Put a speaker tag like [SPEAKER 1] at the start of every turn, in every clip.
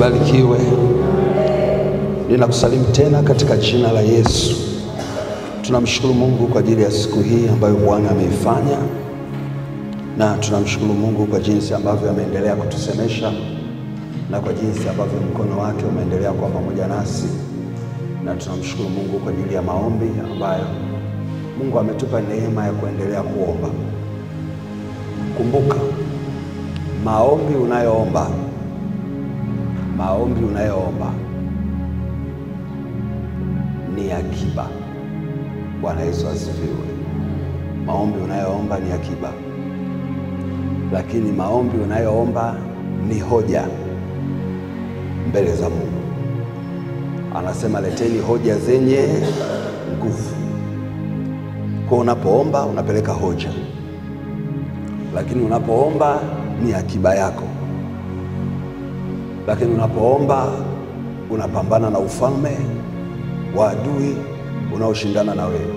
[SPEAKER 1] libarikiwe. Ninakusalimu tena katika jina la Yesu. Tunamshukuru Mungu kwa ajili ya siku hii ambayo Bwana ameifanya, na tunamshukuru Mungu kwa jinsi ambavyo ameendelea kutusemesha na kwa jinsi ambavyo mkono wake umeendelea kuwa pamoja nasi, na tunamshukuru Mungu kwa ajili ya maombi ambayo Mungu ametupa neema ya kuendelea kuomba. Kumbuka, maombi unayoomba, maombi unayoomba ni akiba. Bwana Yesu asifiwe. Maombi unayoomba ni akiba, lakini maombi unayoomba ni hoja mbele za Mungu. Anasema leteni hoja zenye nguvu. Kwa unapoomba unapeleka hoja, lakini unapoomba ni akiba yako, lakini unapoomba unapambana na ufalme wa adui unaoshindana na wewe.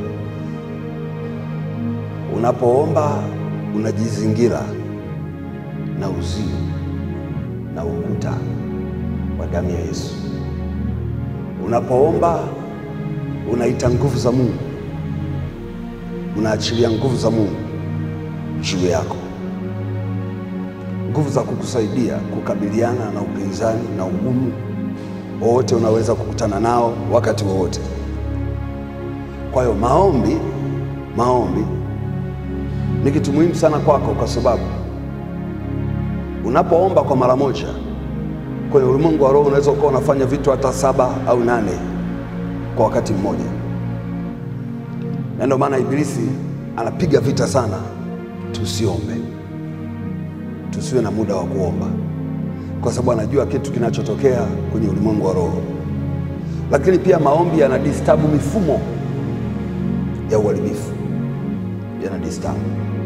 [SPEAKER 1] Unapoomba unajizingira na uzio na ukuta wa damu ya Yesu. Unapoomba unaita nguvu za Mungu, unaachilia nguvu za Mungu juu yako, nguvu za kukusaidia kukabiliana na upinzani na ugumu wowote unaweza kukutana nao wakati wowote. Kwa hiyo maombi, maombi ni kitu muhimu sana kwako, kwa sababu unapoomba kwa mara moja kwenye ulimwengu wa roho unaweza ukawa unafanya vitu hata saba au nane kwa wakati mmoja, na ndio maana Ibilisi anapiga vita sana tusiombe, tusiwe na muda wa kuomba, kwa sababu anajua kitu kinachotokea kwenye ulimwengu wa roho. Lakini pia maombi yana distabu mifumo ya uharibifu, yana distabu.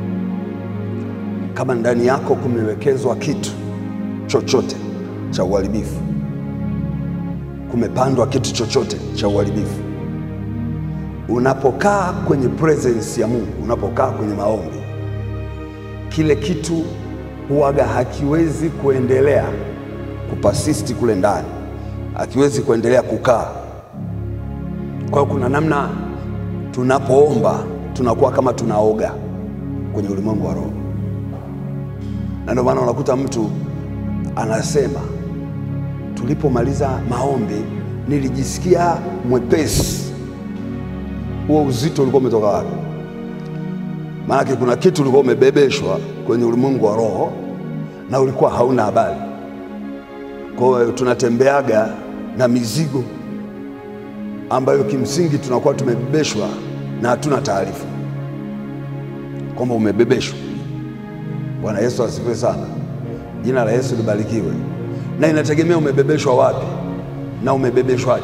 [SPEAKER 1] Kama ndani yako kumewekezwa kitu chochote cha uharibifu, kumepandwa kitu chochote cha uharibifu, unapokaa kwenye presence ya Mungu, unapokaa kwenye maombi, kile kitu huwaga hakiwezi kuendelea kupasisti kule ndani, hakiwezi kuendelea kukaa. Kwa hiyo kuna namna tunapoomba tunakuwa kama tunaoga kwenye ulimwengu wa roho, na ndio maana unakuta mtu anasema tulipomaliza maombi nilijisikia mwepesi. Huo uzito ulikuwa umetoka wapi? Maanake kuna kitu ulikuwa umebebeshwa kwenye ulimwengu wa roho na ulikuwa hauna habari. Kwa hiyo tunatembeaga na mizigo ambayo kimsingi tunakuwa tumebebeshwa na hatuna taarifa kwamba umebebeshwa. Bwana Yesu asifiwe sana. Jina la Yesu libarikiwe. Na inategemea umebebeshwa wapi na umebebeshwaje.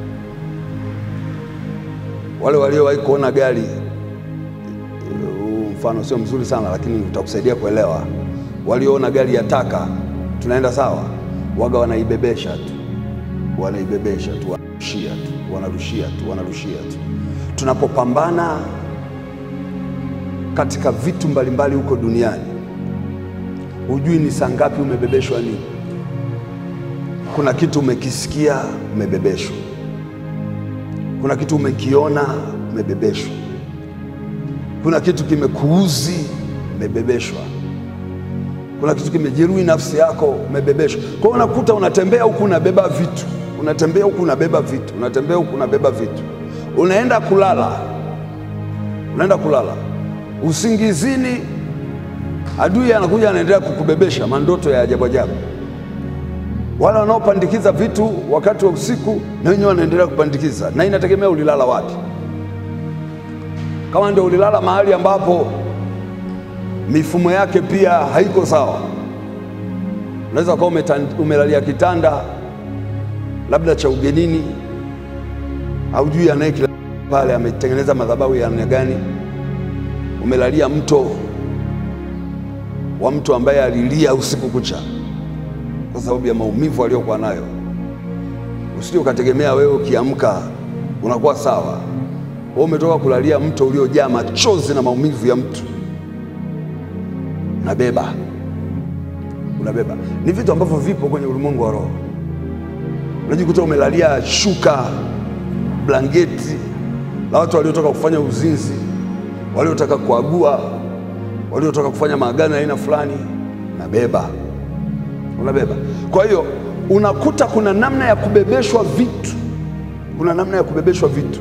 [SPEAKER 1] Wale waliowahi kuona gari, mfano sio mzuri sana, lakini utakusaidia kuelewa. Walioona gari ya taka, tunaenda sawa, waga wanaibebesha tu, wanaibebesha tu, wanarushia tu, wanarushia tu, wanarushia tu. Tunapopambana katika vitu mbalimbali huko duniani hujui ni saa ngapi umebebeshwa nini. Kuna kitu umekisikia, umebebeshwa. Kuna kitu umekiona, umebebeshwa. Kuna kitu kimekuuzi, umebebeshwa. Kuna kitu kimejeruhi nafsi yako, umebebeshwa. Kwa hiyo unakuta unatembea huku unabeba vitu, unatembea huku unabeba vitu, unatembea huku unabeba vitu, unaenda kulala, unaenda kulala usingizini adui anakuja anaendelea kukubebesha mandoto ya ajabu ajabu. Wale wanaopandikiza vitu wakati wa usiku na wenyewe wanaendelea kupandikiza, na inategemea ulilala wapi. Kama ndio ulilala mahali ambapo mifumo yake pia haiko sawa, unaweza kuwa umelalia kitanda labda cha ugenini, haujui anayekila pale ametengeneza madhabahu ya aina gani. Umelalia mto wa mtu ambaye alilia usiku kucha kwa sababu ya maumivu aliyokuwa nayo. Usije ukategemea wewe ukiamka unakuwa sawa. Wewe umetoka kulalia mto uliojaa machozi na maumivu ya mtu, unabeba unabeba. Ni vitu ambavyo vipo kwenye ulimwengu wa roho. unajikuta umelalia shuka, blanketi la watu waliotoka kufanya uzinzi, waliotaka kuagua, waliotaka kufanya maagano ya aina fulani, unabeba unabeba. Kwa hiyo unakuta kuna namna ya kubebeshwa vitu, kuna namna ya kubebeshwa vitu,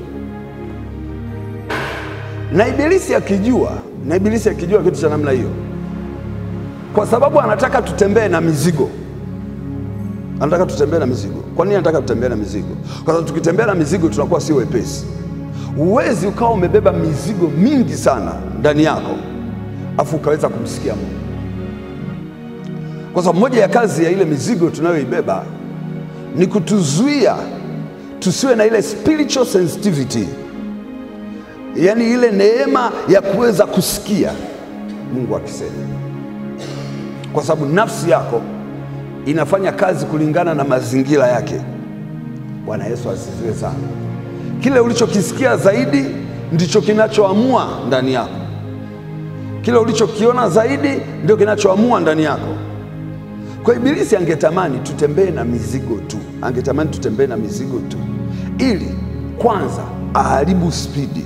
[SPEAKER 1] na ibilisi akijua, na ibilisi akijua kitu cha namna hiyo, kwa sababu anataka tutembee na mizigo anataka tutembee na mizigo. Kwa nini anataka tutembee na mizigo? Kwa sababu tukitembea na mizigo tunakuwa si wepesi. Huwezi ukawa umebeba mizigo mingi sana ndani yako afu ukaweza kumsikia Mungu, kwa sababu moja ya kazi ya ile mizigo tunayoibeba ni kutuzuia tusiwe na ile spiritual sensitivity, yaani ile neema ya kuweza kusikia Mungu akisema, kwa sababu nafsi yako inafanya kazi kulingana na mazingira yake. Bwana Yesu asifiwe sana. Kile ulichokisikia zaidi ndicho kinachoamua ndani yako. Kile ulichokiona zaidi ndio kinachoamua ndani yako. Kwa Ibilisi angetamani tutembee na mizigo tu, angetamani tutembee na mizigo tu, ili kwanza aharibu spidi.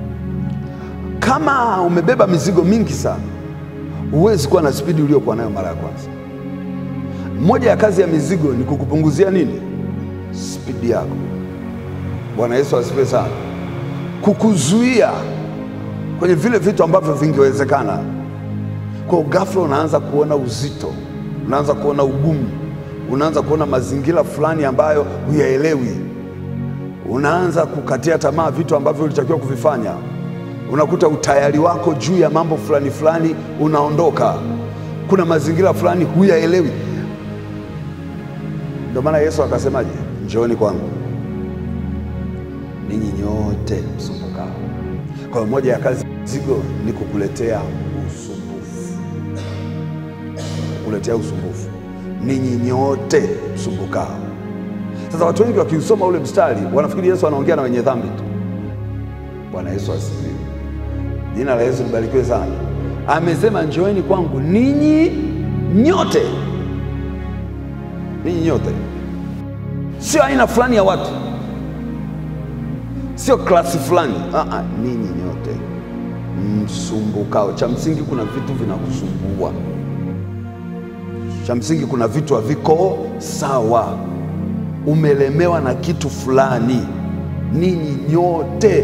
[SPEAKER 1] Kama umebeba mizigo mingi sana, huwezi kuwa na spidi uliokuwa nayo mara ya kwanza. Moja ya kazi ya mizigo ni kukupunguzia nini? Spidi yako. Bwana Yesu asifiwe sana, kukuzuia kwenye vile vitu ambavyo vingewezekana. Kwa ghafla unaanza kuona uzito, unaanza kuona ugumu, unaanza kuona mazingira fulani ambayo huyaelewi, unaanza kukatia tamaa vitu ambavyo ulitakiwa kuvifanya. Unakuta utayari wako juu ya mambo fulani fulani unaondoka. Kuna mazingira fulani huyaelewi. Ndio maana Yesu akasemaje? Njooni kwangu ninyi nyote msumbukao. Kwa hiyo moja ya kazi mzigo ni kukuletea usumbufu, kukuletea usumbufu, ninyi nyote msumbukao. Sasa watu wengi wakiusoma ule mstari wanafikiri Yesu anaongea na wenye dhambi tu. Bwana Yesu asifiwe, jina la Yesu libarikiwe sana. Amesema njooni kwangu ninyi nyote ninyi nyote, sio aina fulani ya watu, sio klasi fulani. Aa, ninyi nyote msumbukao. Cha msingi kuna vitu vinakusumbua, cha msingi kuna vitu haviko sawa, umelemewa na kitu fulani. Ninyi nyote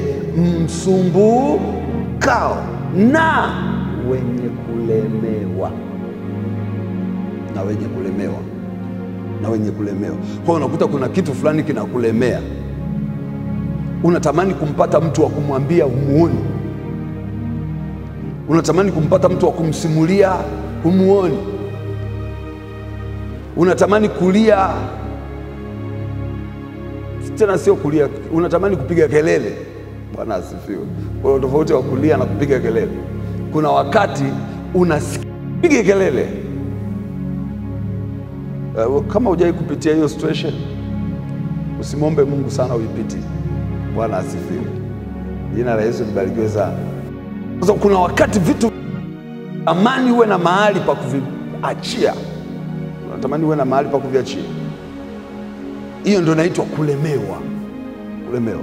[SPEAKER 1] msumbukao na wenye kulemewa, na wenye kulemewa na wenye kulemewa. Kwa hiyo unakuta kuna kitu fulani kinakulemea, unatamani kumpata mtu wa kumwambia humuoni, unatamani kumpata mtu wa kumsimulia humuoni, unatamani kulia, tena sio kulia, unatamani kupiga kelele. Bwana asifiwe. Kuna tofauti wa kulia na kupiga kelele. Kuna wakati unasikia kelele Uh, kama hujai kupitia hiyo situation usimwombe Mungu sana uipiti. Bwana asifiwe, jina la Yesu libarikiwe sana. Sasa kuna wakati vitu amani uwe na mahali pa kuviachia, unatamani uwe na mahali pa kuviachia. Hiyo ndio inaitwa kulemewa. Kulemewa,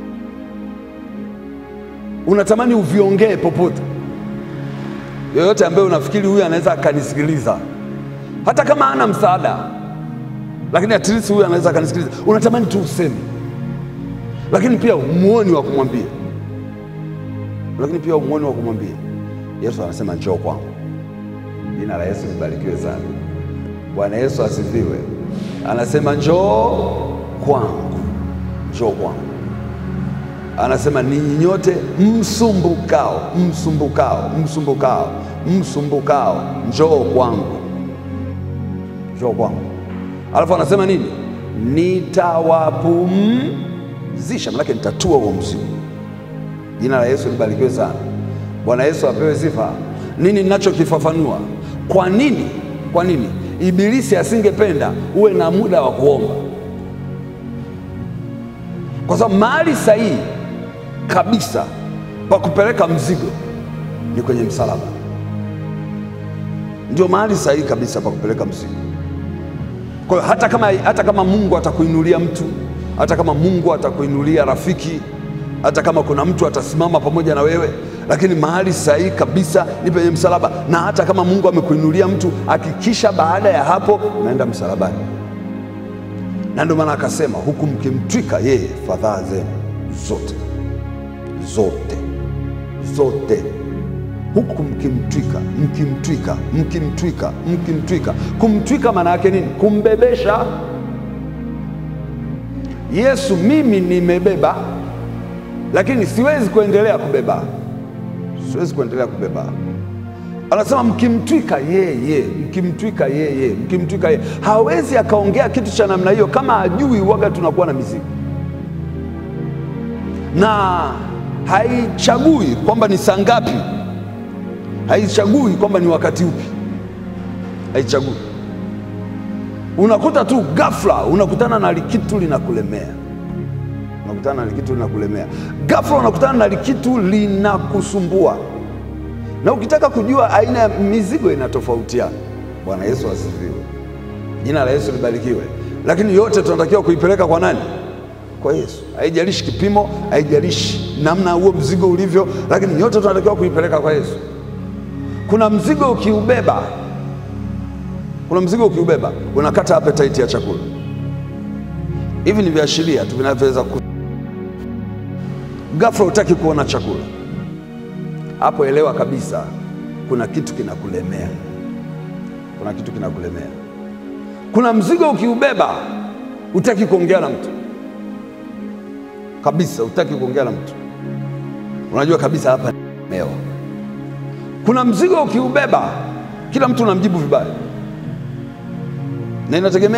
[SPEAKER 1] unatamani uviongee popote. Yoyote ambaye unafikiri huyu anaweza akanisikiliza hata kama hana msaada, lakini at least huyu anaweza akanisikiliza. Unatamani tu useme, lakini pia umuoni wa kumwambia, lakini pia umuoni wa kumwambia. Yesu anasema njoo kwangu. Jina la Yesu libarikiwe sana. Bwana Yesu asifiwe. Anasema njoo kwangu, njoo kwangu. Anasema ninyi nyote msumbukao, msumbukao, msumbukao, msumbukao, njoo kwangu njoo kwangu. Alafu anasema nini? Nitawapumzisha, manake nitatua huo mzigo. Jina la Yesu libarikiwe sana. Bwana Yesu apewe sifa. Nini ninachokifafanua? Kwa nini, kwa nini Ibilisi asingependa uwe na muda wa kuomba? Kwa sababu mahali sahihi kabisa pa kupeleka mzigo ni kwenye msalaba, ndio mahali sahihi kabisa pa kupeleka mzigo Kwa hiyo hata kama, hata kama Mungu atakuinulia mtu, hata kama Mungu atakuinulia rafiki, hata kama kuna mtu atasimama pamoja na wewe, lakini mahali sahihi kabisa ni penye msalaba. Na hata kama Mungu amekuinulia mtu, hakikisha baada ya hapo unaenda msalabani. Na ndio maana akasema huku mkimtwika yeye fadhaa zenu zote zote zote huku mkimtwika mkimtwika mkimtwika mkimtwika. Kumtwika maana yake nini? Kumbebesha Yesu. Mimi nimebeba, lakini siwezi kuendelea kubeba, siwezi kuendelea kubeba. Anasema mkimtwika yeye, mkimtwika yeye, mkimtwika yeye. Hawezi akaongea kitu cha namna hiyo kama ajui waga tunakuwa na mizigo, na haichagui kwamba ni saa ngapi haichagui kwamba ni wakati upi, haichagui. Unakuta tu ghafla unakutana na likitu linakulemea, unakutana na likitu linakulemea ghafla, unakutana na likitu linakusumbua, na ukitaka kujua aina ya mizigo inatofautiana. Bwana Yesu asifiwe, jina la Yesu libarikiwe. Lakini yote tunatakiwa kuipeleka kwa nani? Kwa Yesu. Haijalishi kipimo, haijalishi namna huo mzigo ulivyo, lakini yote tunatakiwa kuipeleka kwa Yesu. Kuna mzigo ukiubeba, kuna mzigo ukiubeba unakata appetite ya chakula. Hivi ni viashiria tu vinavyoweza ku... ghafla hutaki kuona chakula, hapo elewa kabisa kuna kitu kinakulemea, kuna kitu kinakulemea. Kuna mzigo ukiubeba hutaki kuongea na mtu kabisa, hutaki kuongea na mtu, unajua kabisa hapa nimeelewa kuna mzigo ukiubeba, kila mtu unamjibu vibaya, na inategemea,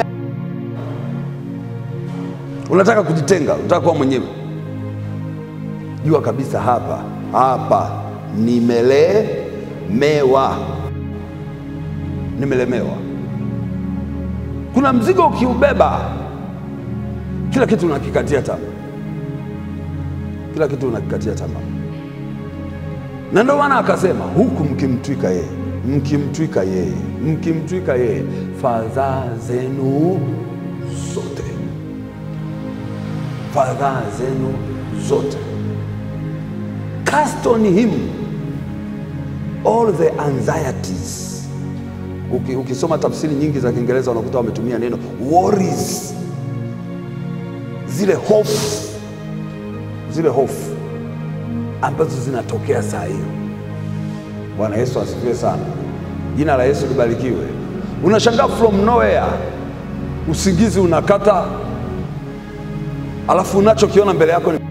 [SPEAKER 1] unataka kujitenga, unataka kuwa mwenyewe. Jua kabisa hapa hapa nimelemewa, nimelemewa. Kuna mzigo ukiubeba, kila kitu unakikatia tamaa, kila kitu unakikatia tamaa na ndio maana akasema huku mkimtwika yeye, mkimtwika yeye, mkimtwika yeye fadhaa zenu zote, fadhaa zenu zote, cast on him all the anxieties. Uki, ukisoma tafsiri nyingi za Kiingereza unakuta wametumia neno worries, zile hofu, zile hofu ambazo zinatokea saa hiyo. Bwana Yesu asifiwe sana, jina la Yesu libarikiwe. Unashangaa from nowhere usingizi unakata, alafu unachokiona mbele yako ni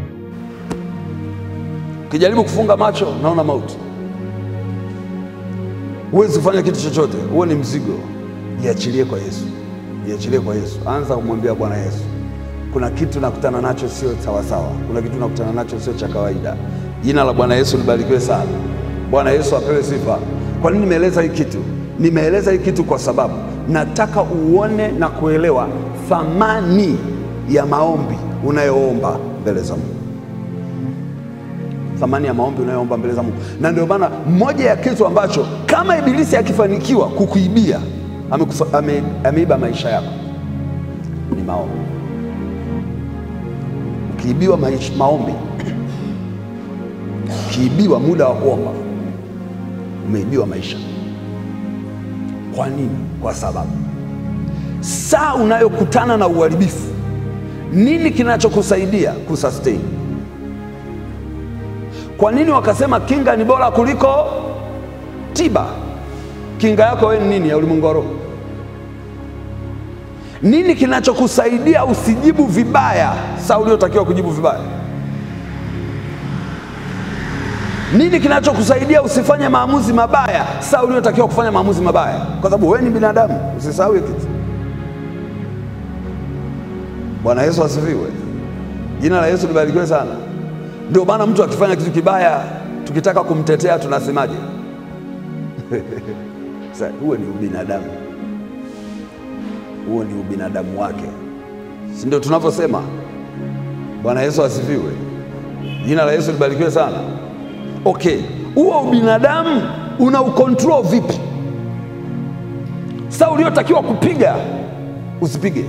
[SPEAKER 1] ukijaribu kufunga macho naona mauti, huwezi kufanya kitu chochote. Huo ni mzigo. Jiachilie kwa Yesu, jiachilie kwa Yesu. Anza kumwambia Bwana Yesu, kuna kitu nakutana nacho sio sawasawa, kuna kitu nakutana nacho sio cha kawaida. Jina la Bwana Yesu libarikiwe sana. Bwana Yesu apewe sifa. Kwa nini nimeeleza hii kitu? Nimeeleza hii kitu kwa sababu nataka uone na kuelewa thamani ya maombi unayoomba mbele za Mungu, thamani ya maombi unayoomba mbele za Mungu. Na ndio maana moja ya kitu ambacho kama Ibilisi akifanikiwa kukuibia, amekufa- ame- ameiba maisha yako ni maombi. Ukiibiwa maisha, maombi, ukiibiwa muda wa kuomba, umeibiwa maisha. Kwa nini? Kwa sababu saa unayokutana na uharibifu, nini kinachokusaidia kusustain? Kwa nini wakasema kinga ni bora kuliko tiba? Kinga yako wewe ni nini ya ulimwengu wa roho? Nini kinachokusaidia usijibu vibaya saa uliotakiwa kujibu vibaya? Nini kinachokusaidia usifanye maamuzi mabaya saa uliotakiwa kufanya maamuzi mabaya? Kwa sababu wewe ni binadamu, usisahau hiyo kitu. Bwana Yesu asifiwe. Jina la Yesu libarikiwe sana. Ndio maana mtu akifanya kitu kibaya, tukitaka kumtetea tunasemaje? Sasa huo ni ubinadamu, huo ni ubinadamu wake, si ndio tunavyosema? Bwana Yesu asifiwe. Jina la Yesu libarikiwe sana. Okay, huo ubinadamu una ukontrol vipi? Saa uliotakiwa kupiga usipige.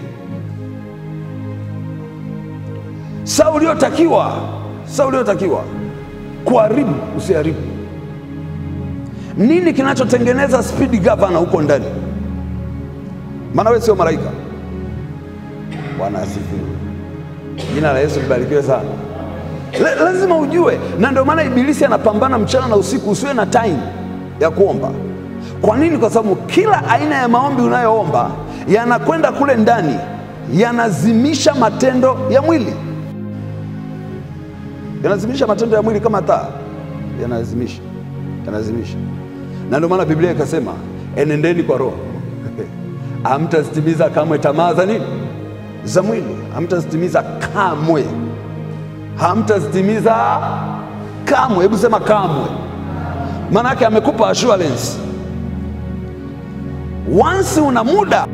[SPEAKER 1] Saa uliotakiwa saa uliotakiwa kuharibu, usiharibu. Nini kinachotengeneza speed governor huko ndani? Maana wewe sio malaika. Bwana asifiwe. Jina la Yesu libarikiwe sana. La- lazima ujue, na ndio maana Ibilisi anapambana mchana na usiku, usiwe na time ya kuomba. Kwa nini? Kwa sababu kila aina ya maombi unayoomba yanakwenda kule ndani, yanazimisha matendo ya mwili, yanazimisha matendo ya mwili kama taa, yanazimisha, yanazimisha. Na ndio maana Biblia ikasema enendeni kwa Roho hamtazitimiza kamwe tamaa za nini? Za mwili, hamtazitimiza kamwe hamtazitimiza kamwe. Hebu sema kamwe, maana yake amekupa assurance. Once una muda,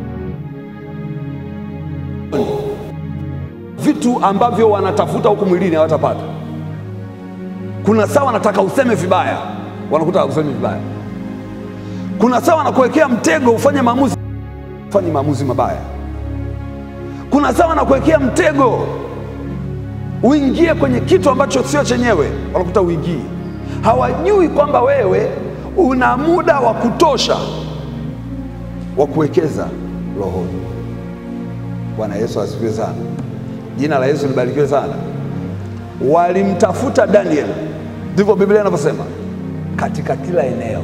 [SPEAKER 1] vitu ambavyo wanatafuta huku mwilini hawatapata. Kuna saa wanataka useme vibaya, wanakuta useme vibaya. Kuna saa wanakuwekea mtego ufanye maamuzi, ufanye maamuzi mabaya. Kuna saa wanakuwekea mtego uingie kwenye kitu ambacho sio chenyewe, wanakuta uingii. Hawajui kwamba wewe una muda wa kutosha wa kuwekeza rohoni. Bwana Yesu asifiwe sana, jina la Yesu libarikiwe sana. Walimtafuta Daniel, ndivyo Biblia inavyosema, katika kila eneo.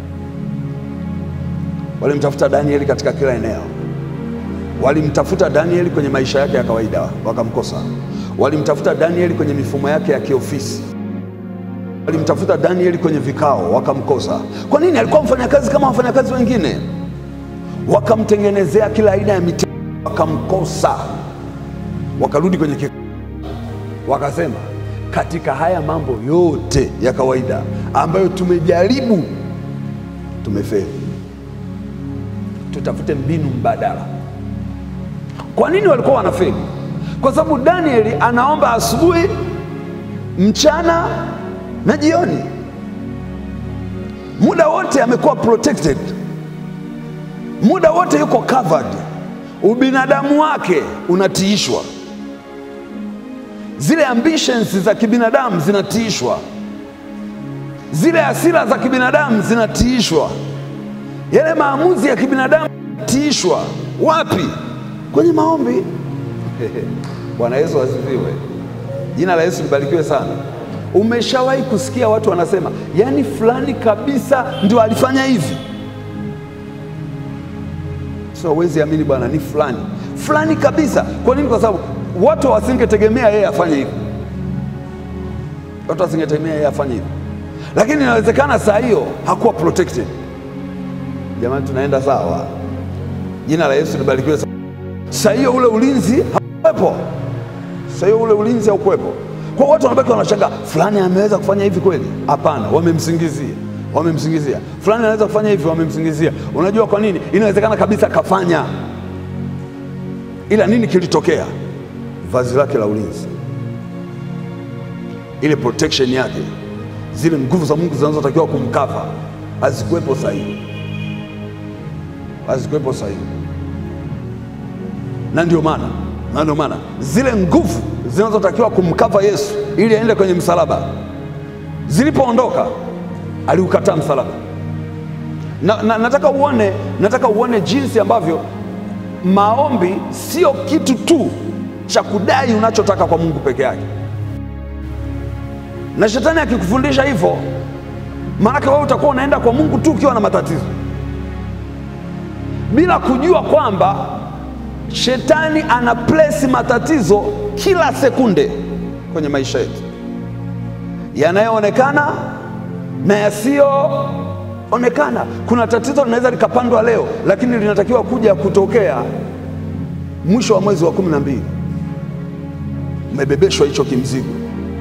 [SPEAKER 1] Walimtafuta Danieli katika kila eneo. Walimtafuta Danieli kwenye maisha yake ya kawaida, wakamkosa. Walimtafuta Danieli kwenye mifumo yake ya kiofisi. Walimtafuta Danieli kwenye vikao, wakamkosa. Kwa nini? Alikuwa mfanyakazi kama wafanyakazi wengine. Wakamtengenezea kila aina ya mitego, wakamkosa. Wakarudi kwenye kikao, wakasema katika haya mambo yote ya kawaida ambayo tumejaribu, tumefeli, tutafute mbinu mbadala. Kwa nini walikuwa wanafeli? Kwa sababu Danieli anaomba asubuhi, mchana na jioni, muda wote amekuwa protected, muda wote yuko covered, ubinadamu wake unatiishwa, zile ambitions za kibinadamu zinatiishwa, zile hasira za kibinadamu zinatiishwa, yale maamuzi ya kibinadamu yanatiishwa. Wapi? Kwenye maombi. Bwana Yesu asifiwe. Jina la Yesu libarikiwe sana. Umeshawahi kusikia watu wanasema, yaani fulani kabisa ndio alifanya hivi? So huwezi amini bwana, ni fulani fulani kabisa. Kwa nini? Kwa sababu watu wasingetegemea yeye afanye hivi, watu wasingetegemea yeye afanye hivi, lakini inawezekana saa hiyo hakuwa protected. Jamani, tunaenda sawa? Jina la Yesu libarikiwe sana. Saa hiyo ule ulinzi haukuwepo, saa hiyo ule ulinzi haukuwepo. Kwa watu wanabaki wanashangaa, fulani ameweza kufanya hivi kweli? Hapana, wamemsingizia, wamemsingizia. Fulani anaweza kufanya hivi, wamemsingizia. Unajua kwa nini? Inawezekana kabisa kafanya, ila nini kilitokea? Vazi lake la ulinzi, ile protection yake, zile nguvu za Mungu zinazotakiwa kumkava hazikuwepo sahihi, hazikuwepo sahihi na ndio maana na ndio maana zile nguvu zinazotakiwa kumkava Yesu ili aende kwenye msalaba zilipoondoka, aliukataa msalaba. Na, na, nataka uone, nataka uone jinsi ambavyo maombi sio kitu tu cha kudai unachotaka kwa Mungu peke yake. Na shetani akikufundisha hivyo, maanake wewe utakuwa unaenda kwa Mungu tu ukiwa na matatizo bila kujua kwamba Shetani ana place matatizo kila sekunde kwenye maisha yetu, yanayoonekana na yasiyoonekana. Kuna tatizo linaweza likapandwa leo, lakini linatakiwa kuja kutokea mwisho wa mwezi wa kumi na mbili. Umebebeshwa hicho kimzigo,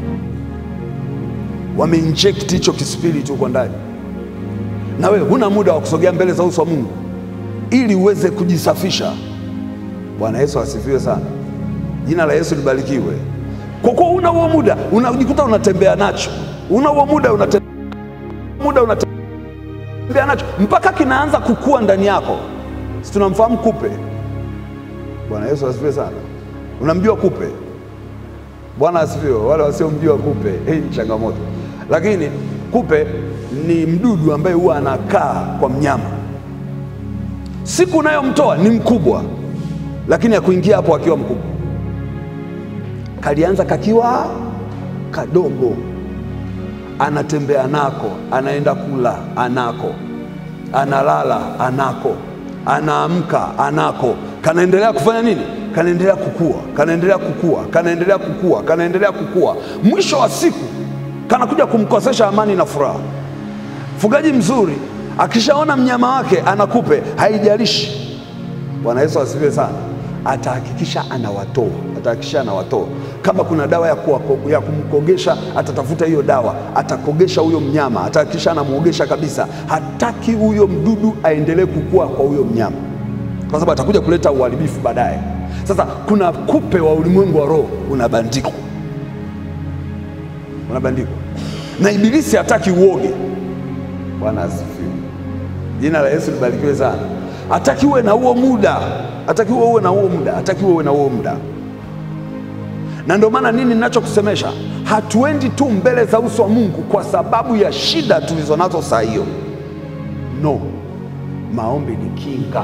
[SPEAKER 1] wameinjekti hicho kispiriti huko ndani, na wewe huna muda wa kusogea mbele za uso wa Mungu ili uweze kujisafisha. Bwana Yesu asifiwe sana, jina la Yesu libarikiwe. Kwa kuwa una huo muda, unajikuta unatembea nacho, una huo muda unatembea, muda unatembea nacho mpaka kinaanza kukua ndani yako. Si tunamfahamu kupe? Bwana Yesu asifiwe sana. Unamjua kupe? Bwana asifiwe. Wale wasiomjua kupe, hii ni changamoto, lakini kupe ni mdudu ambaye huwa anakaa kwa mnyama. Siku unayomtoa ni mkubwa, lakini akuingia hapo akiwa mkubwa. Kalianza kakiwa kadogo, anatembea nako, anaenda kula anako, analala anako, anaamka anako, kanaendelea kufanya nini? Kanaendelea kukua, kanaendelea kukua, kanaendelea kukua, kanaendelea kukua. Mwisho wa siku kanakuja kumkosesha amani na furaha. Mfugaji mzuri akishaona mnyama wake anakupe, haijalishi. Bwana Yesu asifiwe sana, atahakikisha anawatoa, atahakikisha anawatoa. Kama kuna dawa ya, kuwa, ya kumkogesha, atatafuta hiyo dawa, atakogesha huyo mnyama, atahakikisha anamwogesha kabisa. Hataki huyo mdudu aendelee kukua kwa huyo mnyama, kwa sababu atakuja kuleta uharibifu baadaye. Sasa kuna kupe wa ulimwengu wa roho unabandikwa, unabandikwa na Ibilisi hataki uoge. Bwana asifiwe, jina la Yesu libarikiwe sana. Hataki uwe na huo muda, hataki uwe na huo muda, hataki uwe na huo muda. Na ndio maana nini ninachokusemesha, hatuendi tu mbele za uso wa Mungu kwa sababu ya shida tulizonazo saa hiyo. No, maombi ni kinga,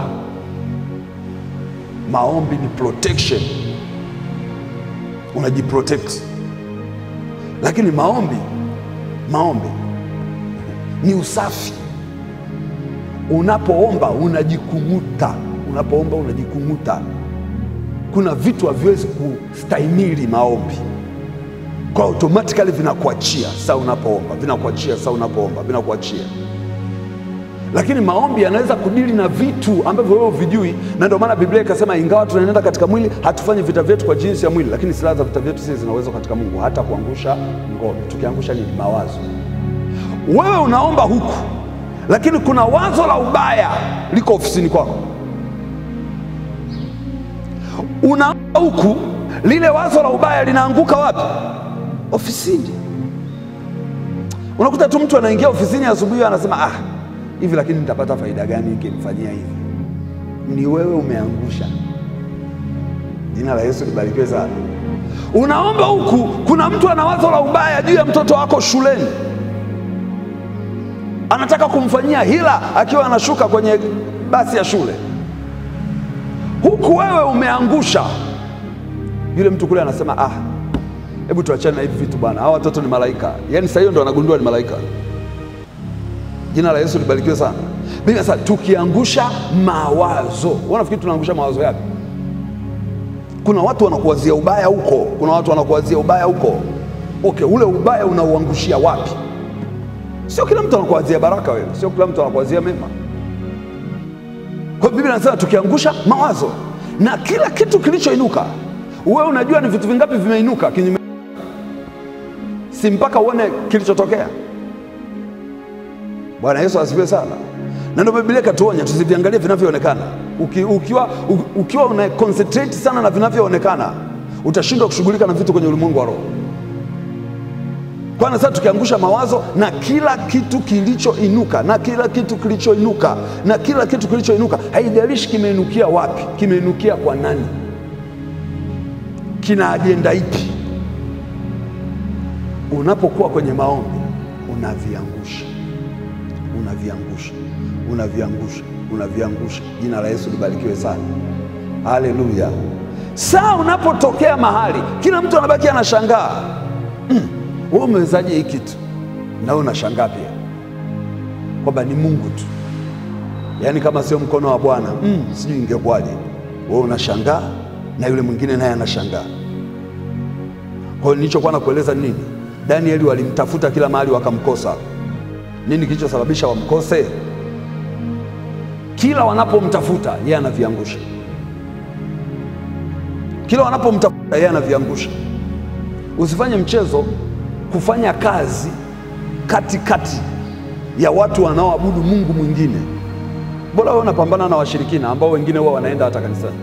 [SPEAKER 1] maombi ni protection, unajiprotect. Lakini maombi, maombi ni usafi. Unapoomba unajikung'uta, unapoomba unajikung'uta. Kuna vitu haviwezi kustahimili maombi, kwa automatically vinakuachia saa unapoomba, vinakuachia saa unapoomba, vinakuachia. Lakini maombi yanaweza kudili na vitu ambavyo wewe huvijui, na ndio maana Biblia ikasema, ingawa tunaenda katika mwili, hatufanyi vita vyetu kwa jinsi ya mwili, lakini silaha za vita vyetu sisi zinaweza katika Mungu, hata kuangusha ngome. Tukiangusha nini? Mawazo. Wewe unaomba huku, lakini kuna wazo la ubaya liko ofisini kwako. Unaomba huku, lile wazo la ubaya linaanguka wapi? Ofisini. Unakuta tu mtu anaingia ofisini asubuhi, anasema ah, hivi lakini nitapata faida gani nikimfanyia hivi? Ni wewe umeangusha. Jina la Yesu libarikiwe sana. Unaomba huku, kuna mtu ana wazo la ubaya juu ya mtoto wako shuleni anataka kumfanyia hila akiwa anashuka kwenye basi ya shule, huku wewe umeangusha. Yule mtu kule anasema ah, hebu tuachane na hivi vitu bwana, hawa watoto ni malaika. Yaani saa hiyo ndo anagundua ni malaika. Jina la Yesu libarikiwe sana. Biblia sasa, tukiangusha mawazo, wanafikiri tunaangusha mawazo yapi? Kuna watu wanakuwazia ubaya huko, kuna watu wanakuwazia ubaya huko. Okay, ule ubaya unauangushia wapi? Sio kila mtu anakuwazia baraka wewe, sio kila mtu anakuwazia mema. Kwa hiyo Biblia inasema tukiangusha mawazo na kila kitu kilichoinuka. Wewe unajua ni vitu vingapi vimeinuka kinyume, si mpaka uone kilichotokea. Bwana Yesu asifiwe sana. Na ndio Biblia ikatuonya tusiviangalie vinavyoonekana. Uki, ukiwa, u- ukiwa una concentrate sana na vinavyoonekana utashindwa kushughulika na vitu kwenye ulimwengu wa roho. Kwanza sasa tukiangusha mawazo na kila kitu kilichoinuka na kila kitu kilichoinuka na kila kitu kilichoinuka, haijalishi kimeinukia wapi, kimeinukia kwa nani, kina ajenda ipi. Unapokuwa kwenye maombi unaviangusha, unaviangusha, unaviangusha, unaviangusha. Jina la Yesu libarikiwe sana, haleluya. Saa unapotokea mahali kila mtu anabaki anashangaa wewe umewezaje hii kitu? Na wewe unashangaa pia kwamba ni Mungu tu, yaani kama sio mkono wa Bwana mm, sijui ingekuwaje. Wewe unashangaa na yule mwingine naye anashangaa. Kwa hiyo nilichokuwa nakueleza ni nini? Danieli walimtafuta kila mahali wakamkosa. Nini kilichosababisha wamkose? Kila wanapomtafuta yeye anaviangusha, kila wanapomtafuta yeye anaviangusha. Usifanye mchezo kufanya kazi katikati kati ya watu wanaoabudu Mungu mwingine. Bora wewe unapambana na washirikina ambao wengine huwa wanaenda hata kanisani.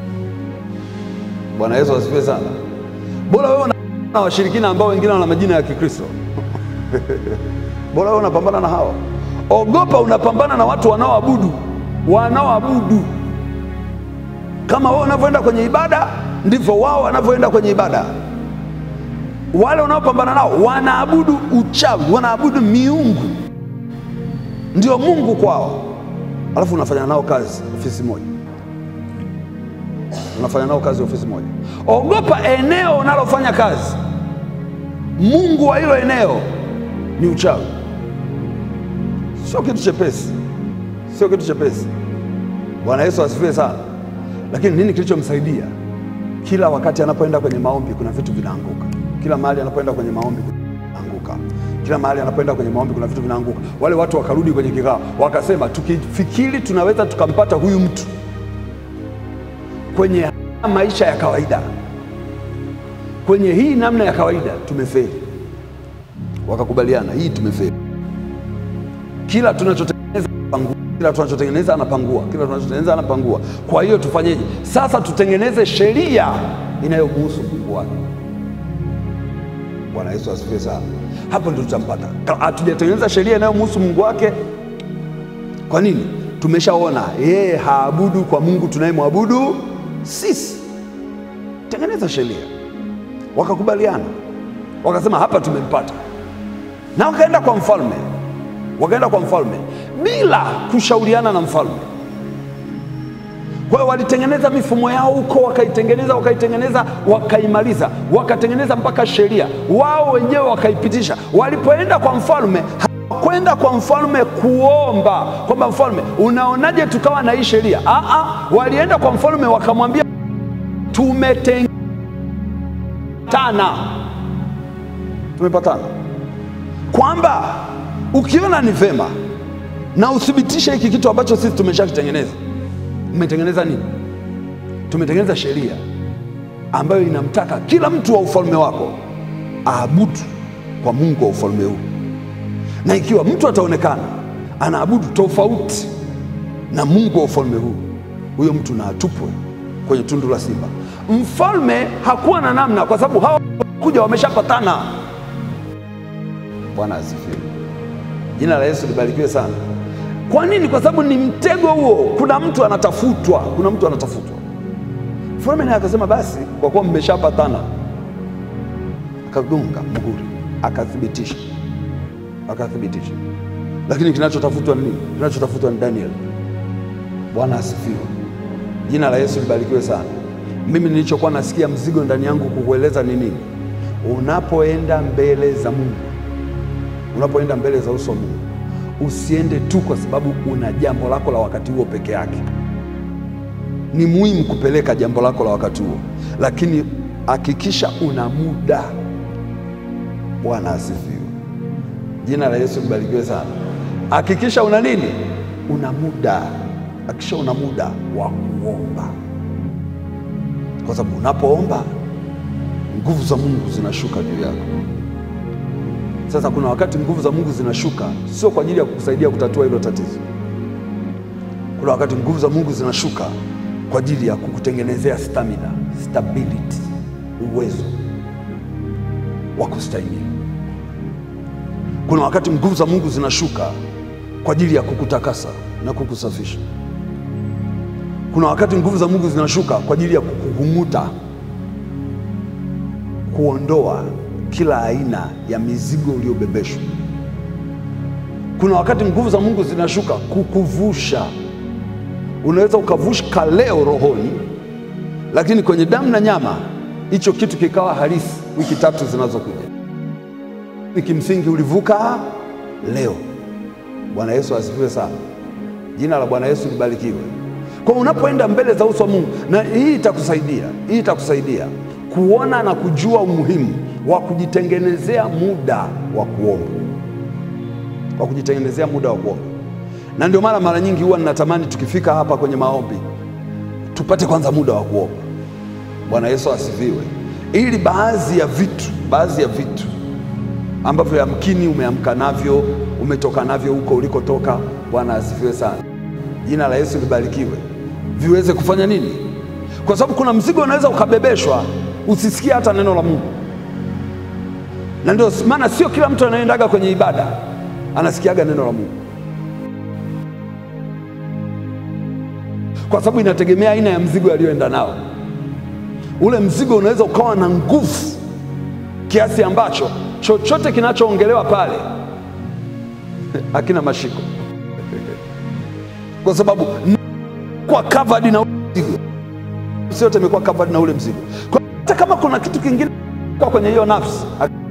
[SPEAKER 1] Bwana Yesu asifiwe sana. Bora wewe unapambana na washirikina ambao wengine wana majina ya Kikristo. Bora wewe unapambana na hawa. Ogopa unapambana na watu wanaoabudu, wanaoabudu Kama wewe unavyoenda kwenye ibada, ndivyo wao wanavyoenda kwenye ibada. Wale wanaopambana nao wanaabudu uchawi, wanaabudu miungu, ndio Mungu kwao, alafu unafanya nao kazi ofisi moja, unafanya nao kazi ofisi moja. Ogopa eneo unalofanya kazi. Mungu wa hilo eneo ni uchawi. Sio kitu chepesi, sio kitu chepesi. Bwana Yesu asifiwe sana. Lakini nini kilichomsaidia? Kila wakati anapoenda kwenye maombi, kuna vitu vinaanguka. Kila mahali anapoenda kwenye maombi kunaanguka. Kila mahali anapoenda kwenye maombi kuna vitu vinaanguka. Wale watu wakarudi kwenye kikao, wakasema, tukifikiri tunaweza tukampata huyu mtu kwenye maisha ya kawaida, kwenye hii namna ya kawaida, tumefeli. Wakakubaliana, hii tumefeli. Kila tunachotengeneza anapangua, kila tunachotengeneza anapangua, kila tunachotengeneza anapangua. Kwa hiyo tufanyeje sasa? Tutengeneze sheria inayomhusu Mungu wake. Bwana Yesu asifiwe sana. Hapo ndio tutampata. Hatujatengeneza sheria inayomhusu Mungu wake. Kwa nini? Tumeshaona yeye haabudu kwa Mungu tunayemwabudu sisi. Tengeneza sheria. Wakakubaliana, wakasema hapa tumempata, na wakaenda kwa mfalme, wakaenda kwa mfalme bila kushauriana na mfalme. Kwa hiyo walitengeneza mifumo yao huko, wakaitengeneza wakaitengeneza, wakaimaliza, wakatengeneza mpaka sheria wao wenyewe wakaipitisha. Walipoenda kwa mfalme, hawakwenda kwa mfalme kuomba kwamba mfalme, unaonaje tukawa na hii sheria? Aa, walienda kwa mfalme wakamwambia, tumetengana, tumepatana kwamba ukiona ni vema na uthibitishe hiki kitu ambacho sisi tumeshakitengeneza. Mmetengeneza nini? Tumetengeneza sheria ambayo inamtaka kila mtu wa ufalme wako aabudu kwa Mungu wa ufalme huu, na ikiwa mtu ataonekana anaabudu tofauti na Mungu wa ufalme huu, huyo mtu na atupwe kwenye tundu la simba. Mfalme hakuwa na namna, kwa sababu hawa kuja wameshapatana. Bwana asifiwe. Jina la Yesu libarikiwe sana. Kwa nini? Kwa sababu ni mtego huo. Kuna mtu anatafutwa, kuna mtu anatafutwa. Mfalme naye akasema basi, kwa kuwa mmeshapatana, akagonga muhuri, akathibitisha, akathibitisha. Lakini kinachotafutwa ni nini? Kinachotafutwa ni Daniel. Bwana asifiwe. Jina la Yesu libarikiwe sana. Mimi nilichokuwa nasikia mzigo ndani yangu kukueleza ni nini? Unapoenda mbele za Mungu, unapoenda mbele za uso wa Mungu usiende tu kwa sababu una jambo lako la wakati huo peke yake. Ni muhimu kupeleka jambo lako la wakati huo, lakini hakikisha una muda. Bwana asifiwe. Jina la Yesu libarikiwe sana. Hakikisha una nini? Una muda. Hakikisha una muda wa kuomba, kwa sababu unapoomba nguvu za Mungu zinashuka juu yako. Sasa kuna wakati nguvu za Mungu zinashuka, sio kwa ajili ya kukusaidia kutatua hilo tatizo. Kuna wakati nguvu za Mungu zinashuka kwa ajili ya kukutengenezea stamina, stability, uwezo wa kustahimili. Kuna wakati nguvu za Mungu zinashuka kwa ajili ya kukutakasa na kukusafisha. Kuna wakati nguvu za Mungu zinashuka kwa ajili ya kukung'uta, kuondoa kila aina ya mizigo uliobebeshwa. Kuna wakati nguvu za Mungu zinashuka kukuvusha. Unaweza ukavushka leo rohoni, lakini kwenye damu na nyama hicho kitu kikawa halisi wiki tatu zinazokuja. Ni kimsingi ulivuka leo. Bwana Yesu asifiwe sana. Jina la Bwana Yesu libarikiwe. Kwa unapoenda mbele za uso wa Mungu, na hii itakusaidia, hii itakusaidia kuona na kujua umuhimu wa kujitengenezea muda wa kuomba, wa kujitengenezea muda wa kuomba. Na ndio maana mara nyingi huwa ninatamani tukifika hapa kwenye maombi tupate kwanza muda wa kuomba. Bwana Yesu asifiwe, ili baadhi ya vitu, baadhi ya vitu ambavyo yamkini umeamka navyo, umetoka navyo huko ulikotoka, Bwana asifiwe sana, jina la Yesu libarikiwe, viweze kufanya nini? Kwa sababu kuna mzigo unaweza ukabebeshwa usisikie hata neno la Mungu na ndio maana sio kila mtu anayendaga kwenye ibada anasikiaga neno la Mungu. kwa sababu inategemea aina ya mzigo aliyoenda nao. Ule mzigo unaweza ukawa na nguvu kiasi ambacho chochote kinachoongelewa pale hakina mashiko, kwa sababu kwa covered na ule mzigo, nafsi yote imekuwa covered na ule mzigo. Kwa hata kama kuna kitu kingine kwa kwenye hiyo nafsi,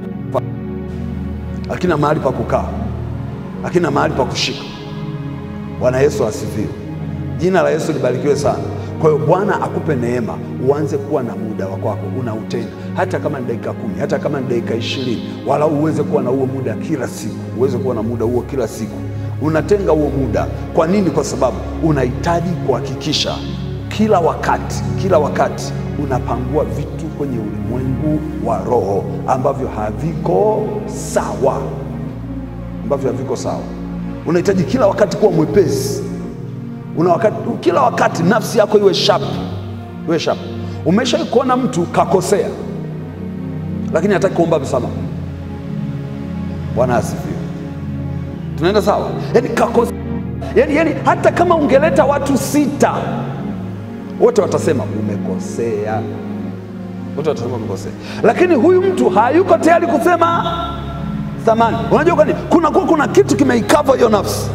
[SPEAKER 1] hakina mahali pa kukaa, hakina mahali pa kushika. Bwana Yesu asifiwe. Jina la Yesu libarikiwe sana. Kwa hiyo Bwana akupe neema, uanze kuwa na muda wa kwako unautenga, hata kama ni dakika kumi, hata kama ni dakika ishirini, wala uweze kuwa na huo muda kila siku, uweze kuwa na muda huo kila siku. Unatenga huo muda. Kwa nini? Kwa sababu unahitaji kuhakikisha kila wakati, kila wakati unapangua vitu kwenye ulimwengu wa roho ambavyo haviko sawa, ambavyo haviko sawa. Unahitaji kila wakati kuwa mwepesi una wakati, kila wakati nafsi yako iwe sharp, iwe sharp. Umesha kuona mtu kakosea, lakini hataki kuomba msamaha. Bwana asifiwe. Tunaenda sawa? Yani kakosea, yani, yani hata kama ungeleta watu sita, wote watasema umekosea, wote watasema umekosea, lakini huyu mtu hayuko tayari kusema thamani. Unajua kwani kuna, kuna kitu kimeikava hiyo nafsi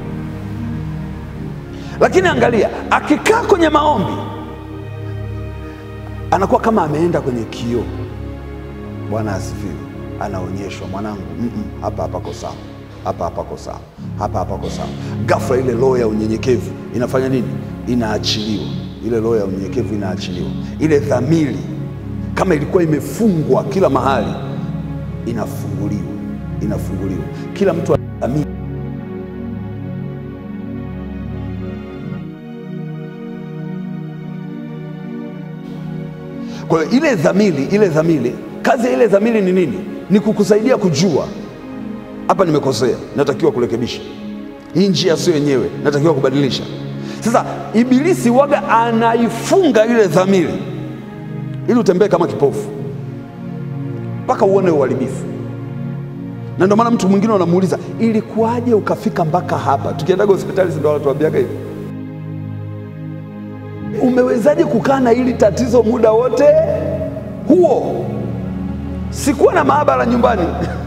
[SPEAKER 1] lakini angalia, akikaa kwenye maombi anakuwa kama ameenda kwenye kioo. Bwana asifiwe. Anaonyeshwa, mwanangu, mm -mm, hapa hapako sawa, hapa hapako sawa, hapa hapako sawa. Ghafla ile roho ya unyenyekevu inafanya nini? Inaachiliwa. Ile roho ya unyenyekevu inaachiliwa. Ile dhamiri kama ilikuwa imefungwa kila mahali, inafunguliwa, inafunguliwa. Kila mtu ana dhamiri Kwa hiyo ile dhamiri, ile dhamiri, kazi ya ile dhamiri ni nini? Ni kukusaidia kujua hapa nimekosea, natakiwa kurekebisha hii njia, sio yenyewe, natakiwa kubadilisha. Sasa Ibilisi waga anaifunga ile dhamiri ili utembee kama kipofu mpaka uone uharibifu, na ndio maana mtu mwingine unamuuliza ilikuwaje ukafika mpaka hapa? Tukiendaga hospitali, si ndio wanatuambiaga hivi Umewezaje kukaa na hili tatizo muda wote huo? Sikuwa na maabara nyumbani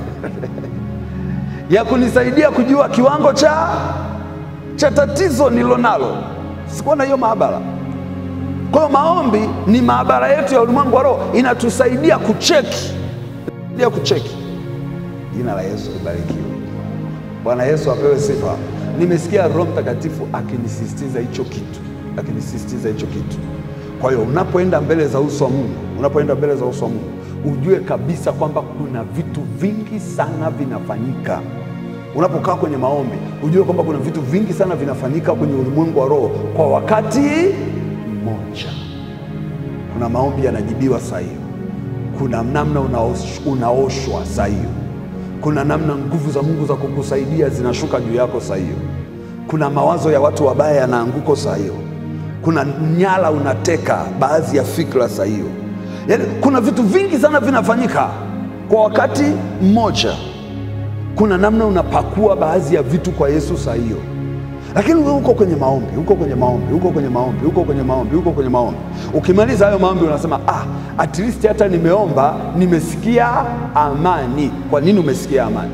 [SPEAKER 1] ya kunisaidia kujua kiwango cha cha tatizo nililonalo. Sikuwa na hiyo maabara. Kwa hiyo maombi ni maabara yetu ya ulimwengu wa roho, inatusaidia kucheki ya kucheki. Jina la Yesu libarikiwe. Bwana Yesu apewe sifa. Nimesikia Roho Mtakatifu akinisisitiza hicho kitu akinisisitiza hicho kitu. Kwa hiyo unapoenda mbele za uso wa Mungu, unapoenda mbele za uso wa Mungu, ujue kabisa kwamba kuna vitu vingi sana vinafanyika. Unapokaa kwenye maombi, ujue kwamba kuna vitu vingi sana vinafanyika kwenye ulimwengu wa roho kwa wakati mmoja. Kuna maombi yanajibiwa saa hiyo, kuna namna unaosh, unaoshwa saa hiyo, kuna namna nguvu za Mungu za kukusaidia zinashuka juu yako saa hiyo, kuna mawazo ya watu wabaya yanaanguko saa hiyo kuna nyala unateka baadhi ya fikra saa hiyo. Yaani, kuna vitu vingi sana vinafanyika kwa wakati mmoja. Kuna namna unapakua baadhi ya vitu kwa Yesu saa hiyo, lakini wewe uko kwenye maombi, uko kwenye maombi, uko kwenye maombi, uko kwenye maombi, uko kwenye maombi. Ukimaliza hayo maombi unasema ah, at least hata nimeomba, nimesikia amani. Kwa nini umesikia amani?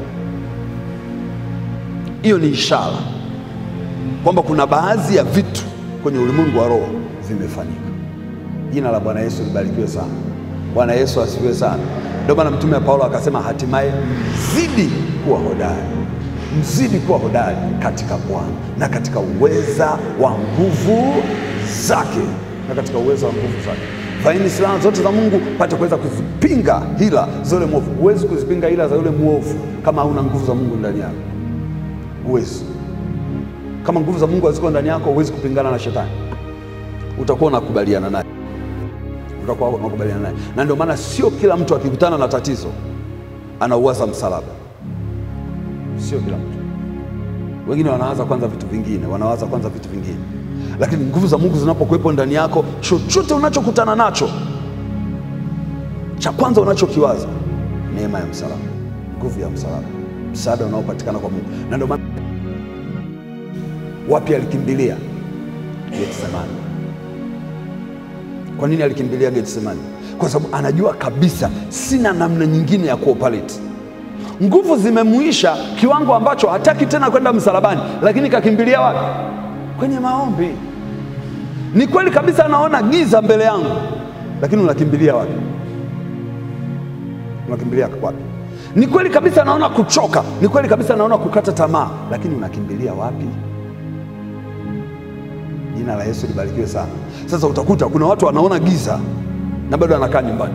[SPEAKER 1] Hiyo ni ishara kwamba kuna baadhi ya vitu kwenye ulimwengu wa roho vimefanyika. Jina la Bwana Yesu libarikiwe sana. Bwana Yesu asifiwe sana. Ndio maana mtume wa Paulo akasema, hatimaye mzidi kuwa hodari, mzidi kuwa hodari katika Bwana na katika uweza wa nguvu zake, na katika uweza wa nguvu zake. Vaeni silaha zote za Mungu pate kuweza kuzipinga hila za yule mwovu. Huwezi kuzipinga hila za yule mwovu kama hauna nguvu za Mungu ndani yako, huwezi kama nguvu za Mungu haziko ndani yako, huwezi kupingana na shetani, utakuwa unakubaliana naye, utakuwa unakubaliana naye. Na ndio maana sio kila mtu akikutana na tatizo anauwaza msalaba, sio kila mtu. Wengine wanawaza kwanza vitu vingine, wanawaza kwanza vitu vingine, lakini nguvu za Mungu zinapokuwepo ndani yako, chochote unachokutana nacho, cha kwanza unachokiwaza neema ya msalaba, nguvu ya msalaba, msaada unaopatikana kwa Mungu. Na ndio maana wapi alikimbilia? Getsemani. Kwa nini alikimbilia Getsemani? Kwa sababu anajua kabisa sina namna nyingine ya kuoperate. Nguvu zimemuisha kiwango ambacho hataki tena kwenda msalabani, lakini kakimbilia wapi? Kwenye maombi. Ni kweli kabisa anaona giza mbele yangu, lakini unakimbilia wapi? Unakimbilia wapi? Ni kweli kabisa anaona kuchoka, ni kweli kabisa anaona kukata tamaa, lakini unakimbilia wapi? Jina la Yesu libarikiwe sana. Sasa utakuta kuna watu wanaona giza na bado anakaa nyumbani.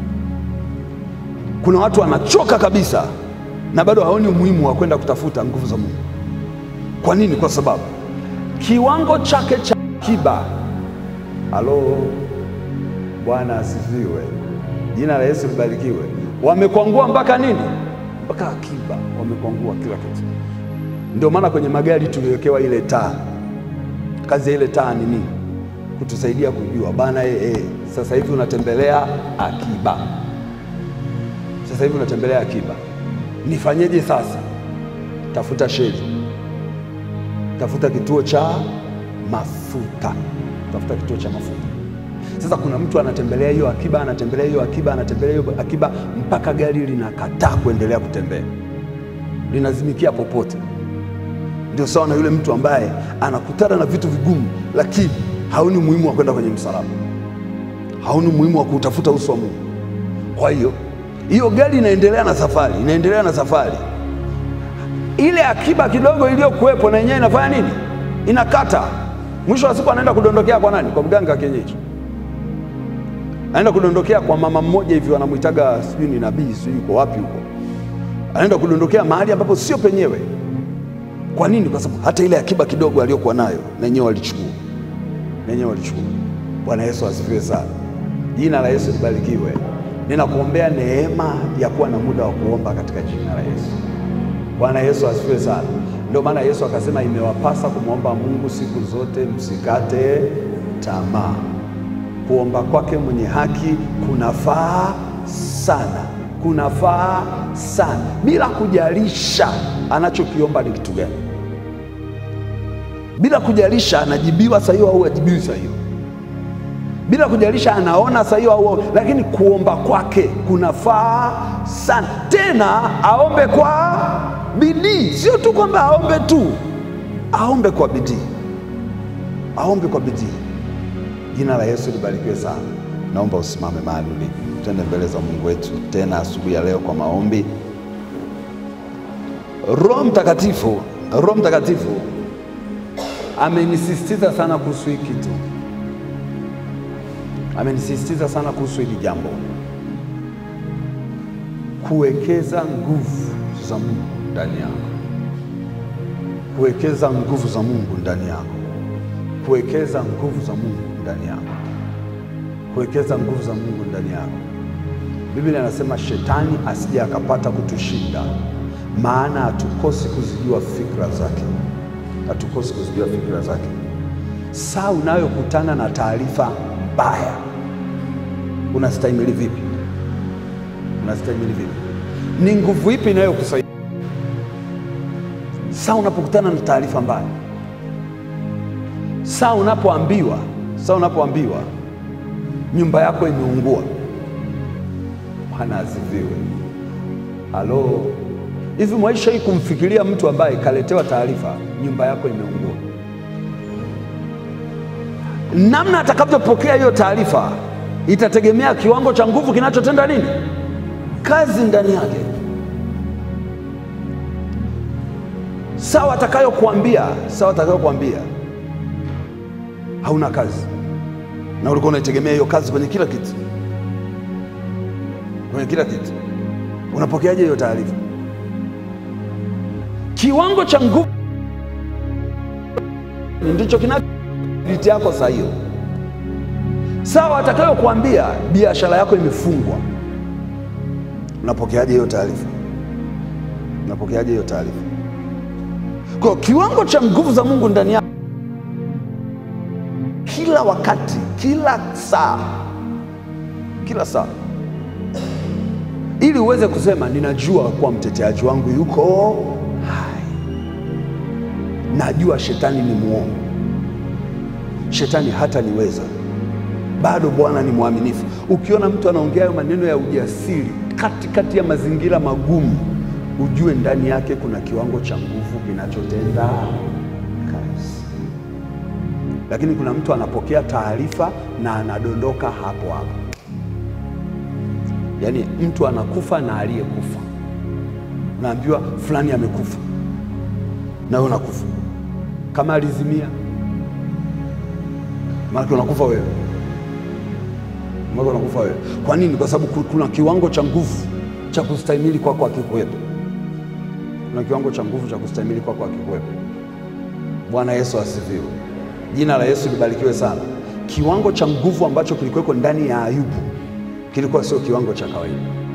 [SPEAKER 1] Kuna watu wanachoka kabisa na bado haoni umuhimu wa kwenda kutafuta nguvu za Mungu. Kwa nini? Kwa sababu kiwango chake cha akiba. Halo, Bwana asifiwe, jina la Yesu libarikiwe. Wamekwangua mpaka nini? Mpaka akiba, wamekwangua kila kitu. Ndio maana kwenye magari tuliwekewa ile taa. Kazi ya ile taa ni nini? Kutusaidia kujua bana, eh, eh, sasa hivi unatembelea akiba, sasa hivi unatembelea akiba. Nifanyeje sasa? Tafuta sheli, tafuta kituo cha mafuta, tafuta kituo cha mafuta. Sasa kuna mtu anatembelea hiyo akiba, anatembelea hiyo akiba, anatembelea hiyo akiba mpaka gari linakataa kuendelea kutembea, linazimikia popote. Ndio sawa na yule mtu ambaye anakutana na vitu vigumu, lakini haoni umuhimu wa kwenda kwenye msalaba, haoni umuhimu wa kutafuta uso wa Mungu. Kwa hiyo hiyo gari inaendelea na safari, inaendelea na safari. Ile akiba kidogo iliyokuwepo na yenyewe inafanya nini? Inakata. Mwisho wa siku anaenda kudondokea kwa nani? Kwa mganga wa kienyeji, anaenda kudondokea kwa mama mmoja hivi wanamwitaga sijui ni nabii, sijui yuko wapi huko, anaenda kudondokea mahali ambapo sio penyewe. Kwa nini? Kwa sababu hata ile akiba kidogo aliyokuwa nayo na yenyewe walichukua, na yenyewe walichukua. Bwana Yesu asifiwe sana, jina la Yesu libarikiwe. Ninakuombea neema ya kuwa na muda wa kuomba katika jina la Yesu. Bwana Yesu asifiwe sana. Ndio maana Yesu akasema imewapasa kumwomba Mungu siku zote, msikate tamaa. Kuomba kwake mwenye haki kunafaa sana, kunafaa sana, bila kujalisha anachokiomba ni kitu gani, bila kujalisha anajibiwa saa hiyo au ajibiwi saa hiyo, bila kujalisha anaona saa hiyo au, lakini kuomba kwake kunafaa sana, tena aombe kwa bidii, sio tu kwamba aombe tu, aombe kwa bidii, aombe kwa bidii. Jina la Yesu libarikiwe sana. Naomba usimame mahali ulipo, twende mbele za Mungu wetu tena asubuhi ya leo kwa maombi. Roho Mtakatifu, Roho Mtakatifu amenisisitiza sana kuhusu hii kitu, amenisisitiza sana kuhusu hili jambo, kuwekeza nguvu za Mungu ndani yako, kuwekeza nguvu za Mungu ndani yako, kuwekeza nguvu za Mungu ndani yako, kuwekeza nguvu za Mungu ndani yako. Biblia inasema shetani asije akapata kutushinda, maana hatukosi kuzijua fikra zake, hatukosi kuzijua fikra zake. Saa unayokutana na taarifa mbaya, unastahimili vipi? Unastahimili vipi? Ni nguvu ipi inayokusaidia saa unapokutana na taarifa mbaya? Saa unapoambiwa, saa unapoambiwa nyumba yako imeungua. Bwana asifiwe. Halo, hivi mwaisha hii kumfikiria mtu ambaye kaletewa taarifa nyumba yako imeungua, namna atakavyopokea hiyo taarifa itategemea kiwango cha nguvu kinachotenda nini kazi ndani yake. Sawa atakayokuambia, sawa atakayokuambia hauna kazi, na ulikuwa unaitegemea hiyo kazi kwenye kila kitu, kwenye kila kitu. Unapokeaje hiyo taarifa? Kiwango cha nguvu ndicho kinati yako saa hiyo. Sawa atakayokuambia biashara yako imefungwa Unapokeaje hiyo taarifa? Unapokeaje hiyo taarifa? Kwa kiwango cha nguvu za Mungu ndani yako, kila wakati, kila saa, kila saa, ili uweze kusema ninajua kuwa mteteaji wangu yuko hai, najua shetani ni muongo, shetani hataniweza. Bado Bwana ni mwaminifu. Ukiona mtu anaongea hayo maneno ya ujasiri katikati ya mazingira magumu, ujue ndani yake kuna kiwango cha nguvu kinachotenda kazi. Lakini kuna mtu anapokea taarifa na anadondoka hapo hapo, yaani mtu anakufa na aliyekufa, unaambiwa fulani amekufa, na wewe unakufa kama alizimia, maana unakufa wewe mwaka unakufa wewe. Kwa nini? Kwa sababu kuna kiwango cha nguvu cha kustahimili kwako akikuwepo. Kuna kiwango cha nguvu cha kustahimili kwako akikuwepo. Bwana Yesu asifiwe. Jina la Yesu libarikiwe sana. Kiwango cha nguvu ambacho kilikuweko ndani ya Ayubu kilikuwa sio kiwango cha kawaida,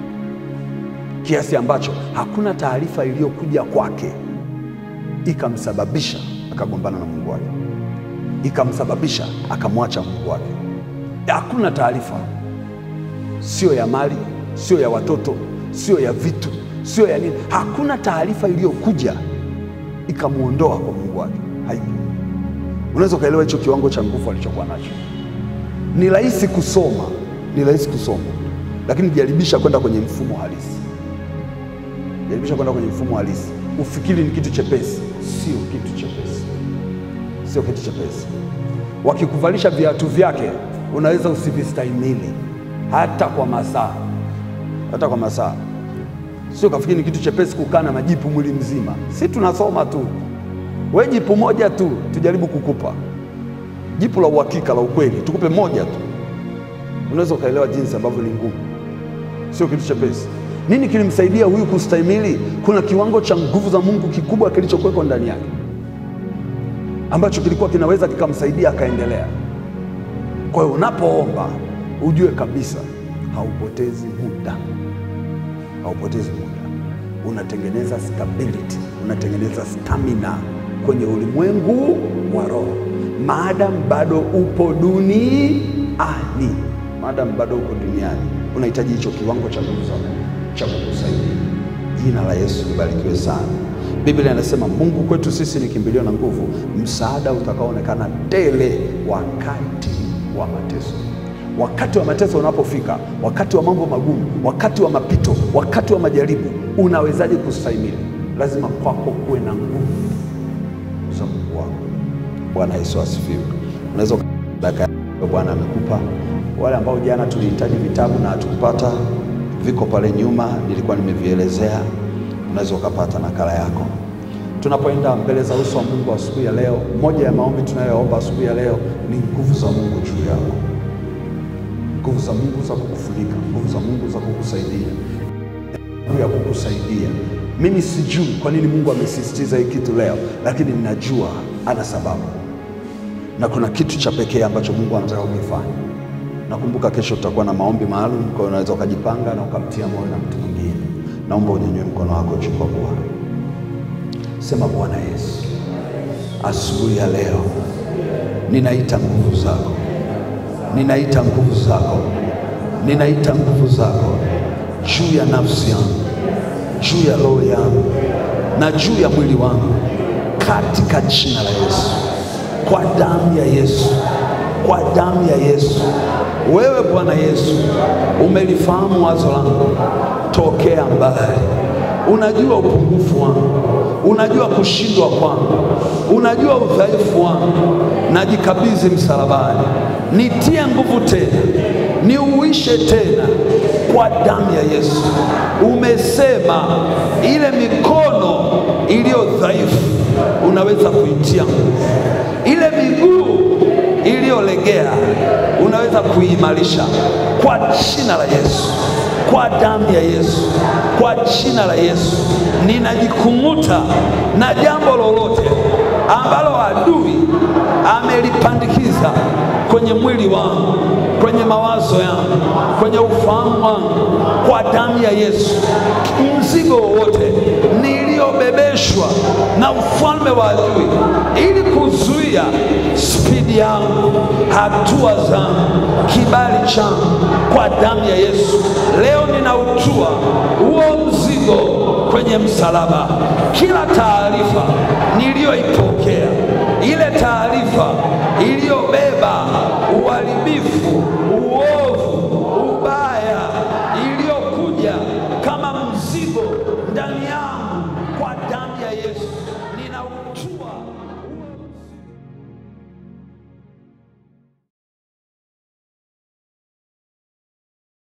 [SPEAKER 1] kiasi ambacho hakuna taarifa iliyokuja kwake ikamsababisha akagombana na Mungu wake, ikamsababisha akamwacha Mungu wake. Hakuna taarifa, sio ya mali, sio ya watoto, sio ya vitu, sio ya nini. Hakuna taarifa iliyokuja ikamwondoa kwa Mungu wake, haipo. Unaweza ukaelewa hicho kiwango cha nguvu alichokuwa nacho. Ni rahisi kusoma, ni rahisi kusoma, lakini jaribisha kwenda kwenye mfumo halisi, jaribisha kwenda kwenye mfumo halisi, ufikiri ni kitu chepesi. Sio kitu chepesi, sio kitu chepesi. Wakikuvalisha viatu vyake unaweza usivistahimili hata kwa masaa, hata kwa masaa. Sio kafikiri ni kitu chepesi kukaa na majipu mwili mzima. Si tunasoma tu, we jipu moja tu tujaribu kukupa jipu la uhakika la ukweli, tukupe moja tu, unaweza ukaelewa jinsi ambavyo ni ngumu. Sio kitu chepesi. Nini kilimsaidia huyu kustahimili? Kuna kiwango cha nguvu za Mungu kikubwa kilichokuwekwa ndani yake ambacho kilikuwa kinaweza kikamsaidia akaendelea. Kwa hiyo unapoomba ujue kabisa haupotezi muda, haupotezi muda, unatengeneza stability, unatengeneza stamina kwenye ulimwengu wa roho, maadamu bado upo duniani, maadamu bado upo duniani, unahitaji hicho kiwango cha nguvu za Mungu cha kukusaidia. Jina la Yesu libarikiwe sana. Biblia inasema Mungu kwetu sisi ni kimbilio na nguvu, msaada utakaoonekana tele wakati wa mateso. Wakati wa mateso unapofika, wakati wa mambo magumu, wakati wa mapito, wakati wa majaribu, unawezaje kustahimili? Lazima kwako kuwe na nguvu za Mungu wako. Bwana Yesu asifiwe. Unaweza dakika Bwana amekupa. Wale ambao jana tulihitaji vitabu na hatukupata, viko pale nyuma, nilikuwa nimevielezea. Unaweza ukapata nakala yako. Tunapoenda mbele za uso wa Mungu asubuhi ya leo, moja ya maombi tunayoomba asubuhi ya leo ni nguvu za Mungu juu yako, nguvu za Mungu za kukufunika, nguvu za Mungu za kukusaidia, ya kukusaidia. Mimi sijui kwa nini Mungu amesisitiza hii kitu leo, lakini ninajua ana sababu, na kuna kitu cha pekee ambacho Mungu anataka kukifanya. Nakumbuka kesho tutakuwa na maombi maalum, kwa hiyo unaweza ukajipanga na ukamtia moyo na mtu mwingine. Naomba unyanyue mkono wako juu kwa Bwana. Sema, Bwana Yesu, asubuhi ya leo ninaita nguvu zako, ninaita nguvu zako, ninaita nguvu zako juu ya nafsi yangu, juu ya roho yangu na juu ya mwili wangu, katika jina la Yesu, kwa damu ya Yesu, kwa damu ya Yesu. Wewe Bwana Yesu umelifahamu wazo langu tokea mbali unajua upungufu wangu, unajua kushindwa kwangu, unajua udhaifu wangu. Najikabidhi msalabani, nitie nguvu tena, niuishe tena kwa damu ya Yesu. Umesema ile mikono iliyo dhaifu unaweza kuitia nguvu, ile miguu iliyolegea unaweza kuimarisha kwa jina la Yesu kwa damu ya Yesu, kwa jina la Yesu, ninajikung'uta na jambo lolote ambalo adui amelipandikiza kwenye mwili wangu, kwenye mawazo yangu, kwenye ufahamu wangu, kwa damu ya Yesu. Mzigo wowote niliyobebeshwa na ufalme wa adui ili kuzuia spidi yangu, hatua zangu, kibali changu, kwa damu ya Yesu leo ninautua huo mzigo kwenye msalaba. Kila taarifa niliyoipokea, ile taarifa iliyo